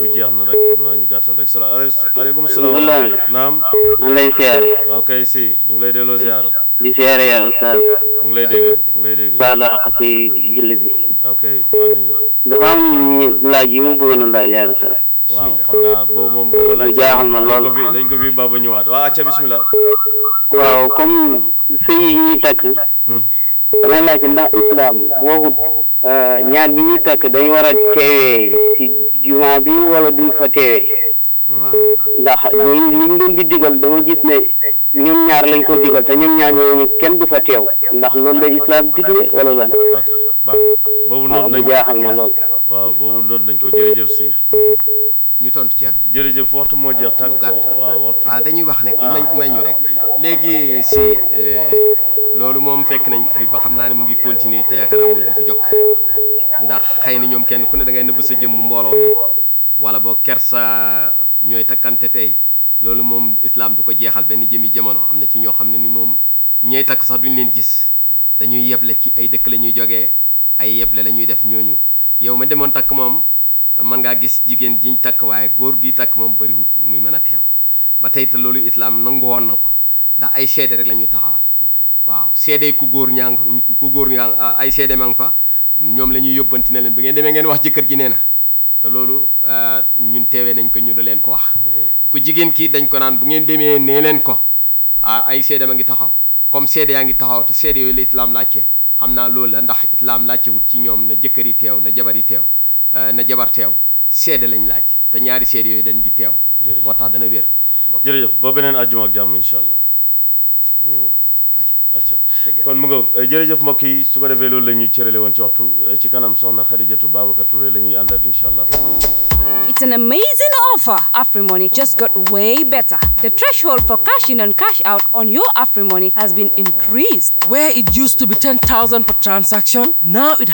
jeex na rek xam naa ñu gàttal rek salaamaaleykum salaam Abdoulaye. naam man lay siyaare waaw kay si ñu ngi lay delloo ziar di siyaare yaa oustaz mu ngi lay dégg mu ngi lay dégg baalu àq ci julli bi ok baal nañu la dafa am laaj yi mu bëggoon a laaj yaa oustaz waaw xam naa boobu moom boobu laaj jaaxal ma dañ ko lool. fi dañ ko fi ba ba ñëwaat waaw acca bismillah waaw comme sëy yi ñuy takk damay laaj ndax islam waxut ñaar ñi ñuy takk dañu war a teewee ci juma bi wala duñ fa teewee ndax liñ liñ leen di digal dama gis ne ñoom ñaar lañ ko digal te ñoom ñaar ñooñu kenn du fa teew ndax loolu la islam digle wala lan ok baax boobu waaw noonu mu nañ ko jaaxal ma lool waaw boobu noonu nañ ko jërëjëf si ñu tontu ci ah. jërëjëf waxtu moo jeex tàkk gàtt. waaw waxtu ah dañuy wax ne may may ñu rek léegi si eh, loolu moom fekk nañ ko fi ba xam naa ne mu ngi continuer te yaakaar naa mu du fi jokk ndax xëy na ñoom kenn ku ne da ngay nëbb sa jëmm mbooloo mi wala boo kersa ñooy takkante tey loolu moom islam du ko jeexal benn jëmi jamono am na ci ñoo xam ne ni moom ñooy takk sax duñ leen gis dañuy yeble ci ay dëkk la ñuy jógee ay yeble la ñuy def ñooñu yow ma demoon takk moom mën ngaa gis jigéen jiñ takk waaye góor gi takk moom bariwut muy mën a teew ba tey te loolu islam nangu woon na ko ndax ay seede rek la ñuy taxawal ok waaw seede ku góor ñaa ngi ku góor ñaa ay seede ma ngi fa ñoom la ñuy yóbbanti ne leen ba ngeen demee ngeen wax jëkkër ji nee na te loolu euh, ñun teewee nañ ko ñu da leen ko wax ku jigéen kii dañ ko naan bu ngeen demee nee leen ko ah ay seede ma ngi taxaw comme seede yaa ngi taxaw te seede yooyu la islam laajte xam naa loolu la ndax islam laajte wut ci ñoom na jëkkër yi teew na jabar yi teew euh, na jabar teew seede lañ laaj te ñaari seede yooyu dañ di teew Jërëjëf. moo tax dana wér jërëjëf ba beneen àjjuma ak jàmm incha allah ñu acca acca kon mu ngoog eh, jërëjëf mbokk yi su ko defee loolu la ñuy cërale woon ci waxtu eh, ci kanam soxna Xadijatu Babacar Touré la ñuy àndal incha allah It's an amazing offer. AfriMoney just got way better. The threshold for cash in and cash out on your AfriMoney has been increased. Where it used to be 10,000 per transaction, now it